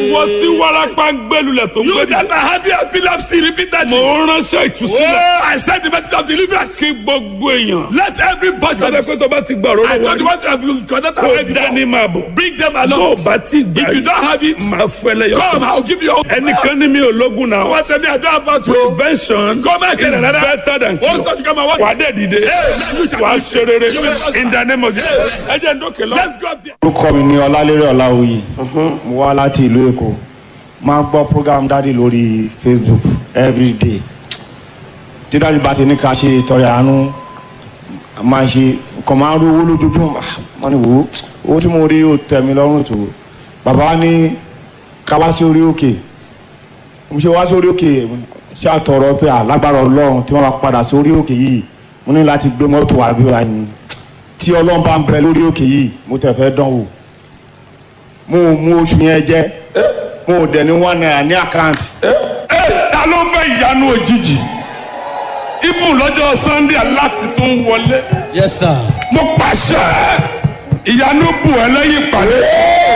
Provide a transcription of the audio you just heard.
ìwọ tí warapa ń gbẹlulẹ̀ tó ń You gbẹdì. that are having epilepsy repeatedly. mo ránṣẹ́ ìtúsílẹ̀. Oh, I send the message of deliverance. kí gbogbo èèyàn. Let everybody. sọ́dọ̀ pé tó bá ti gbà I rọ́rọ́ told you wọlé. what have you connected kó already. dání máa bọ̀. Bring them tó o along. bá ti gbà If you don't have it, máa fẹ́ lẹ́yọ̀. come, I'll give you. ẹnìkan ní mi ò lógun náà. What tell me I don't about to. prevention Come and tell is another. better than What's cure. that you come and watch? wà á dẹ̀ dìde. Hey, you shall wà á be- ṣe rere. You will prosper. in the name of Jesus. ẹ jẹ́ ń dókè lọ. Let's go up there. orúkọ mi ní ọlálérè ọláwuyì mo wá láti ìlú èkó máa ń gbọ́ program dáàdi lórí facebook everyday tí dáàdi bá ti ní ká ṣe ìtọrẹ àánú máa ń ṣe nǹkan máa ń rówó lójoojúmọ́ wọ́n ní wò ó owó tí mo rí yóò tẹ̀ mí lọ́rùn tó bàbá wa ní ká wá sí orí òkè mo ṣe wá sórí òkè ṣàtọrọ pé alágbára ọlọ́run tí wọ́n bá padà sórí òkè yìí mo ní láti gbé mọ́tò àbí wa ni tí ọlọ́run bá ń bẹ lórí òkè yìí mo tẹ̀ fẹ́ dán wò mo ò mú oṣù yẹn jẹ mo ò dẹ̀ ní one naira ní àkáǹtì ẹ ta ló fẹ́ ìyanu òjijì ibùn lọ́jọ́ sunday aláti tó ń wọlé Yes, sir. mo pàṣẹ ìyanu bù ẹ lẹ́yìn ìpàdé